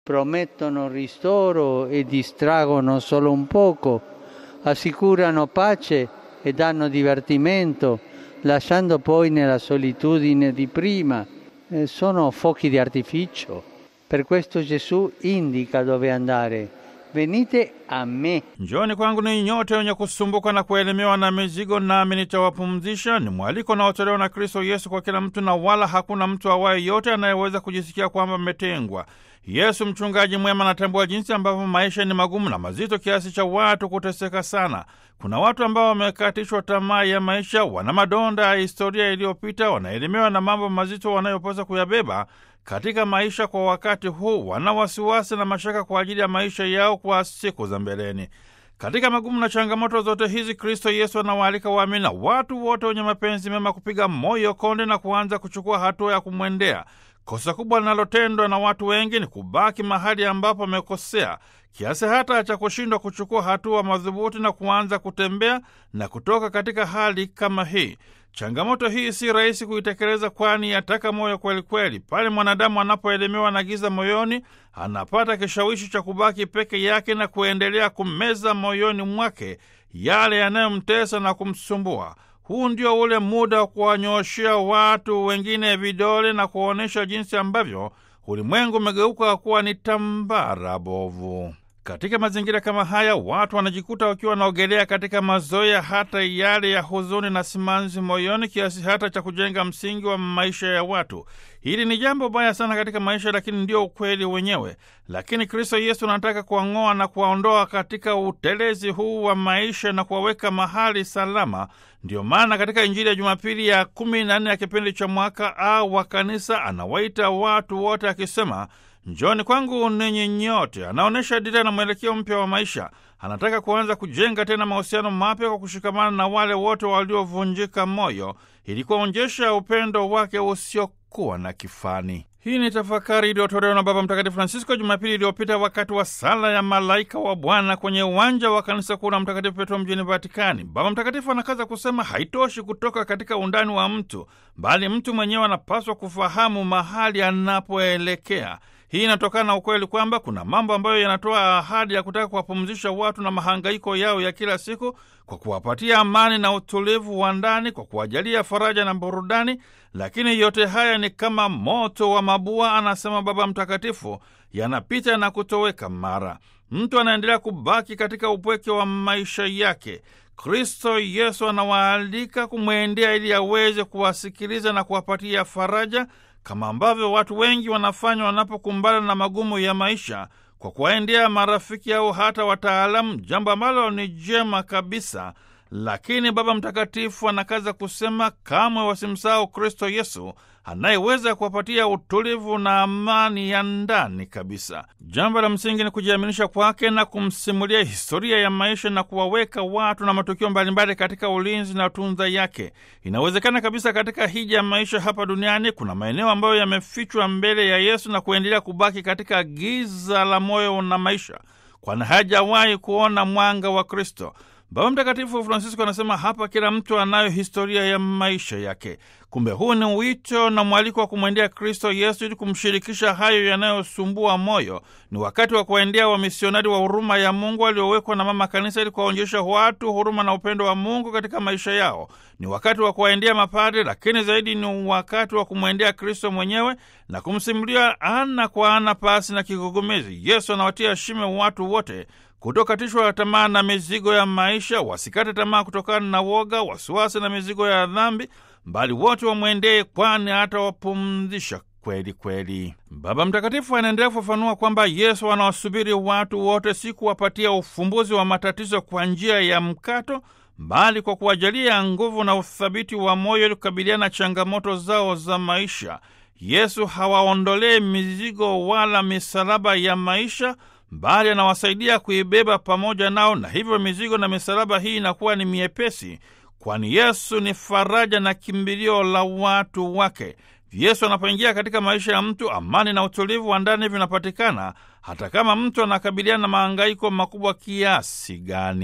promettono ristoro e distraggono solo un poco, assicurano pace e danno divertimento, lasciando poi nella solitudine di prima. Eh, sono fuochi di artificio. Per questo Gesù indica dove andare. Venite a me. Njoni kwangu ninyi nyote wenye kusumbuka na kuelemewa na mizigo, nami nitawapumzisha. Ni mwaliko unaotolewa na Kristo Yesu kwa kila mtu, na wala hakuna mtu awaye yote anayeweza kujisikia kwamba ametengwa. Yesu mchungaji mwema anatambua jinsi ambavyo maisha ni magumu na mazito kiasi cha watu kuteseka sana. Kuna watu ambao wamekatishwa tamaa ya maisha, wana madonda ya historia iliyopita, wanaelemewa na mambo mazito wanayopaswa kuyabeba katika maisha kwa wakati huu, wana wasiwasi na mashaka kwa ajili ya maisha yao kwa siku za mbeleni. Katika magumu na changamoto zote hizi, Kristo Yesu anawaalika waamini na watu wote wenye mapenzi mema kupiga moyo konde na kuanza kuchukua hatua ya kumwendea. Kosa kubwa linalotendwa na watu wengi ni kubaki mahali ambapo wamekosea kiasi hata cha kushindwa kuchukua hatua madhubuti na kuanza kutembea na kutoka katika hali kama hii. Changamoto hii si rahisi kuitekeleza, kwani yataka moyo kwelikweli. Pale mwanadamu anapoelemewa na giza moyoni, anapata kishawishi cha kubaki peke yake na kuendelea kumeza moyoni mwake yale yanayomtesa na kumsumbua. Huu ndio ule muda wa kuwanyooshea watu wengine vidole na kuonyesha jinsi ambavyo ulimwengu umegeuka kuwa ni tambara bovu. Katika mazingira kama haya, watu wanajikuta wakiwa wanaogelea katika mazoea hata yale ya huzuni na simanzi moyoni, kiasi hata cha kujenga msingi wa maisha ya watu. Hili ni jambo baya sana katika maisha, lakini ndio ukweli wenyewe. Lakini Kristo Yesu anataka kuwang'oa na kuwaondoa katika utelezi huu wa maisha na kuwaweka mahali salama. Ndiyo maana katika Injili ya Jumapili ya kumi na nne ya kipindi cha mwaka au wa Kanisa anawaita watu wote akisema Njoni kwangu ninyi nyote. Anaonyesha dira na mwelekeo mpya wa maisha. Anataka kuanza kujenga tena mahusiano mapya kwa kushikamana na wale wote waliovunjika moyo, ili kuonyesha upendo wake usiokuwa na kifani. Hii ni tafakari iliyotolewa na Baba Mtakatifu Francisco Jumapili iliyopita wakati wa sala ya malaika wa Bwana kwenye uwanja wa kanisa kuu la Mtakatifu Petro mjini Vatikani. Baba Mtakatifu anakaza kusema haitoshi kutoka katika undani wa mtu, bali mtu mwenyewe anapaswa kufahamu mahali anapoelekea. Hii inatokana na ukweli kwamba kuna mambo ambayo yanatoa ahadi ya kutaka kuwapumzisha watu na mahangaiko yao ya kila siku kwa kuwapatia amani na utulivu wa ndani, kwa kuwajalia faraja na burudani. Lakini yote haya ni kama moto wa mabua, anasema Baba Mtakatifu, yanapita na kutoweka mara. Mtu anaendelea kubaki katika upweke wa maisha yake. Kristo Yesu anawaalika kumwendea ili aweze kuwasikiliza na kuwapatia faraja kama ambavyo watu wengi wanafanya wanapokumbana na magumu ya maisha kwa kuwaendea marafiki au hata wataalamu, jambo ambalo ni jema kabisa. Lakini Baba Mtakatifu anakaza kusema kamwe wasimsahau Kristo Yesu anayeweza kuwapatia utulivu na amani ya ndani kabisa. Jambo la msingi ni kujiaminisha kwake na kumsimulia historia ya maisha na kuwaweka watu na matukio mbalimbali katika ulinzi na tunza yake. Inawezekana kabisa katika hija ya maisha hapa duniani kuna maeneo ambayo yamefichwa mbele ya Yesu na kuendelea kubaki katika giza la moyo na maisha, kwani hajawahi kuona mwanga wa Kristo. Baba Mtakatifu Francisco anasema hapa kila mtu anayo historia ya maisha yake. Kumbe huu ni wito na mwaliko wa kumwendea Kristo Yesu ili kumshirikisha hayo yanayosumbua moyo. Ni wakati wa kuwaendea wamisionari wa huruma ya Mungu waliowekwa na Mama Kanisa ili kuwaonyesha watu huruma na upendo wa Mungu katika maisha yao. Ni wakati wa kuwaendea mapadre, lakini zaidi ni wakati wa kumwendea Kristo mwenyewe na kumsimulia ana kwa ana, pasi na kigugumizi. Yesu anawatia shime watu wote kutokatishwa tamaa na mizigo ya maisha, wasikate tamaa kutokana na woga, wasiwasi na mizigo ya dhambi, bali wote wamwendee, kwani atawapumzisha kweli kweli. Baba Mtakatifu anaendelea kufafanua kwamba Yesu anawasubiri watu wote, si kuwapatia ufumbuzi wa matatizo kwa njia ya mkato, bali kwa kuwajalia nguvu na uthabiti wa moyo ili kukabiliana na changamoto zao za maisha. Yesu hawaondolee mizigo wala misalaba ya maisha bali anawasaidia kuibeba pamoja nao, na hivyo mizigo na misalaba hii inakuwa ni miepesi, kwani Yesu ni faraja na kimbilio la watu wake. Yesu anapoingia katika maisha ya mtu, amani na utulivu wa ndani vinapatikana, hata kama mtu anakabiliana na mahangaiko makubwa kiasi gani.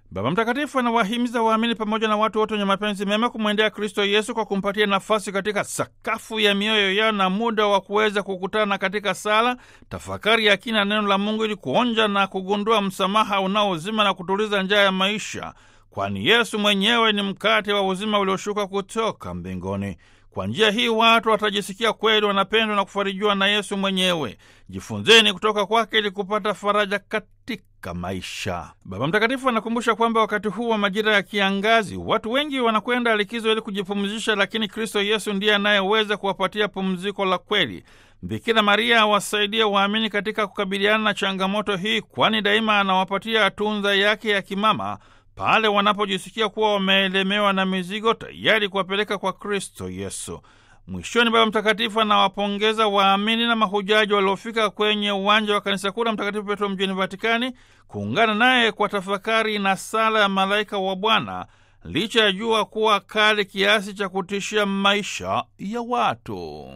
Baba Mtakatifu anawahimiza waamini pamoja na watu wote wenye mapenzi mema kumwendea Kristo Yesu kwa kumpatia nafasi katika sakafu ya mioyo yao na muda wa kuweza kukutana katika sala, tafakari ya kina neno la Mungu ili kuonja na kugundua msamaha unaozima na kutuliza njaa ya maisha, kwani Yesu mwenyewe ni mkate wa uzima ulioshuka kutoka mbinguni. Kwa njia hii watu watajisikia kweli wanapendwa na kufarijiwa na Yesu mwenyewe. Jifunzeni kutoka kwake ili kupata faraja katika maisha. Baba Mtakatifu anakumbusha kwamba wakati huu wa majira ya kiangazi watu wengi wanakwenda likizo ili kujipumzisha, lakini Kristo Yesu ndiye anayeweza kuwapatia pumziko la kweli. Bikira Maria awasaidie waamini katika kukabiliana na changamoto hii, kwani daima anawapatia tunza yake ya kimama pale wanapojisikia kuwa wameelemewa na mizigo, tayari kuwapeleka kwa Kristo Yesu. Mwishoni, Baba Mtakatifu anawapongeza waamini na mahujaji waliofika kwenye uwanja wa kanisa kuu la Mtakatifu Petro mjini Vatikani kuungana naye kwa tafakari na sala ya malaika wa Bwana, licha ya jua kuwa kali kiasi cha kutishia maisha ya watu.